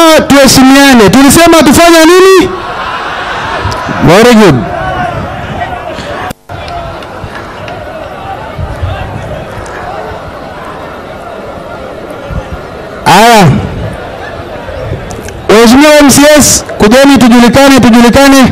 tuheshimiane. Tulisema tufanye nini? Very good. Aya, Waheshimiwa MCS, kujeni tujulikane, tujulikane.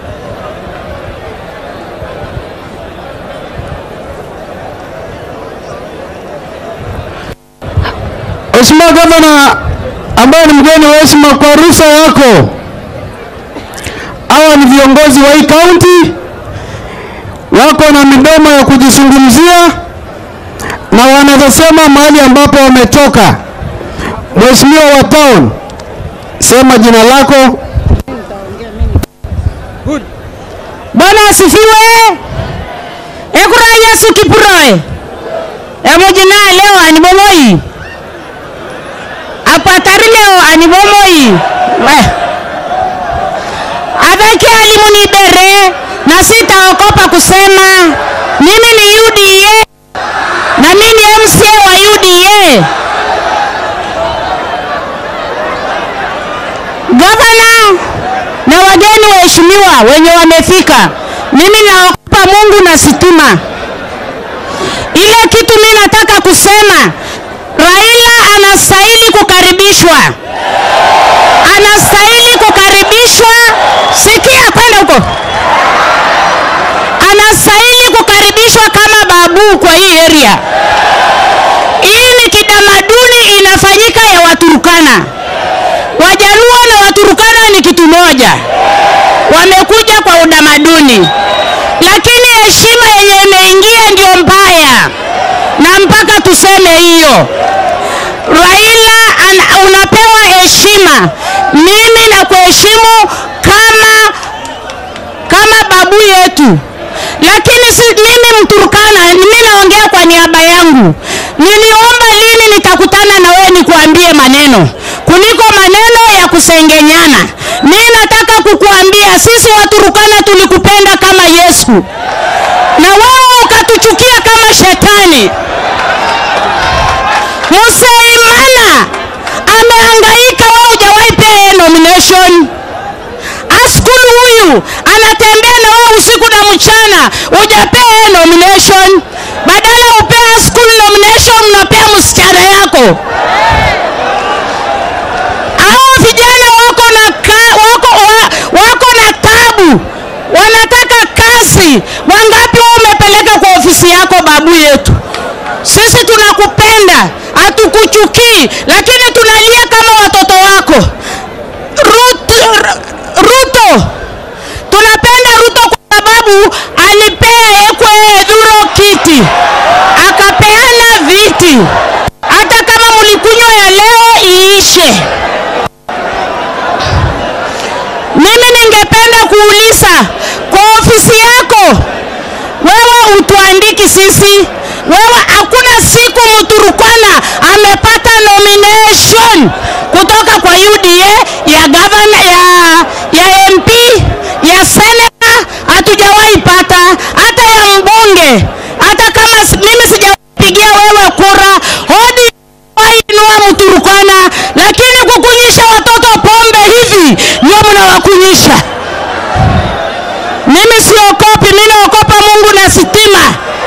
Mheshimiwa Gavana ambaye ni mgeni wa heshima, kwa ruhusa yako, hawa ni viongozi wa hii kaunti, wako na midomo ya kujizungumzia na wanazosema mahali ambapo wametoka. Mheshimiwa wa town, sema jina lako. Bwana asifiwe. Ekura Yesu kipuroe. Emojina leo anibomoi. Apatari leo anibomoi. We. Adhaki alimu ni bere na sitaokopa kusema mimi ni UDA na mimi ni MCA wa UDA. Gavana na wageni waheshimiwa wenye wamefika, mimi naogopa Mungu na sitima. Ile kitu mimi nataka kusema, Raila anastahili kukaribishwa, anastahili kukaribishwa. Sikia kwenda huko, anastahili kukaribishwa kama babu kwa hii area. Hii ni kitamaduni inafanyika ya Waturukana. Wajaluo na Waturukana ni kitu moja, wamekuja kwa utamaduni, lakini heshima yenye imeingia ndio mbaya, na mpaka tuseme hiyo. Raila an, unapewa heshima, mimi na kuheshimu kama kama babu yetu, lakini si, mimi Mturukana, mimi naongea kwa niaba yangu. Niliomba lini nitakutana na wewe nikuambie maneno kuliko maneno ya kusengenyana. Mimi nataka kukuambia sisi Waturukana tulikupenda kama Yesu na wewe ukatuchukia kama shetani. Musaimana amehangaika, wewe hujawahi pea yeye nomination. Askulu huyu anatembea na wewe usiku na mchana, hujapea yeye nomination. Badala upea Askulu nomination, unapea msichana yako. Hao vijana wako na ka, wako, wa, wako na tabu, wanataka kazi. Wangapi wewe umepeleka kwa ofisi yako, babu yetu? Sisi tunakupenda, hatukuchukii, lakini tunalia kama watoto wako. Ruto, Ruto, tunapenda Ruto kwa sababu alipea Ekwe Edhuro kiti, akapeana viti. Hata kama mlikunywa ya leo iishe. Mimi ningependa kuuliza kwa ofisi yako, wewe utuandiki sisi, wewe hakuna siku Mturukana amepata nomination kutoka kwa UDA ya gavana ya, ya MP ya seneta, hatujawahi pata hata ya mbunge. Hata kama si- mimi sijapigia wewe kura, hodi inua Mturukana, lakini kukunyisha watoto pombe hivi ndio mnawakunyisha. Mimi siokopi, mimi naokopa Mungu na sitima.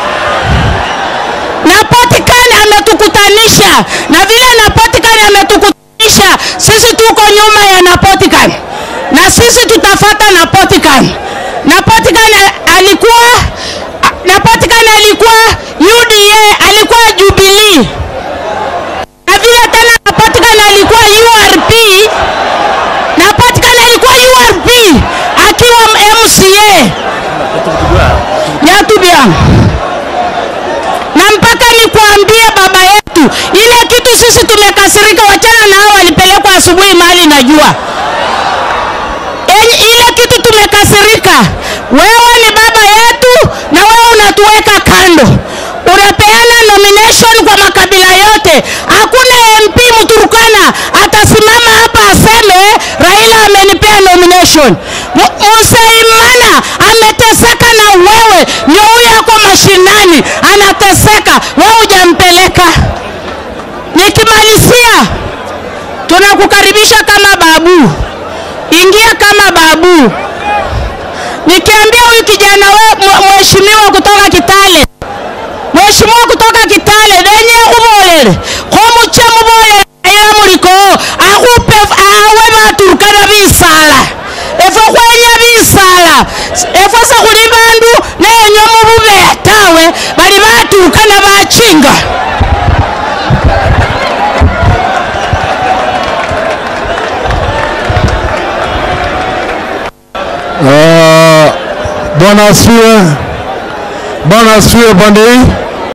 Na Potikani ametukutanisha, na vile na Potikani ametukutanisha, sisi tuko nyuma ya Napotikani na sisi tutafata Napotikani. Napotikani alikuwa Napotikani alikuwa UDA, alikuwa Jubilee na vile tena Napatikana alikuwa URP, Napatikana alikuwa URP akiwa MCA Yatubia, na mpaka nikuambie baba yetu, ile kitu sisi tumekasirika, wachana na hao walipelekwa asubuhi mahali najua Enyi- ile kitu tumekasirika. Wewe ni baba yetu na wewe unatuweka kando, unapeana nomination kwa makabila yote. Hakuna MP Mturukana atasimama hapa aseme Raila amenipea nomination. Mu- Musaimana ameteseka na wewe, ndio huyo ako mashinani anateseka, wewe hujampeleka. Nikimalizia tunakukaribisha kama babu, ingia kama babu. Nikiambia huyu kijana we mheshimiwa kutoka Kitale, mheshimiwa kutoka Kitale denye ubolele khomuche mubolele ila muliko akhupe awe baturukana bisala efwe khwenya bisala efwe sekhuli bandu nenywa mububeya tawe bali baturukana bachinga Ah, Bwana asifiwe. Bwana asifiwe pande hii.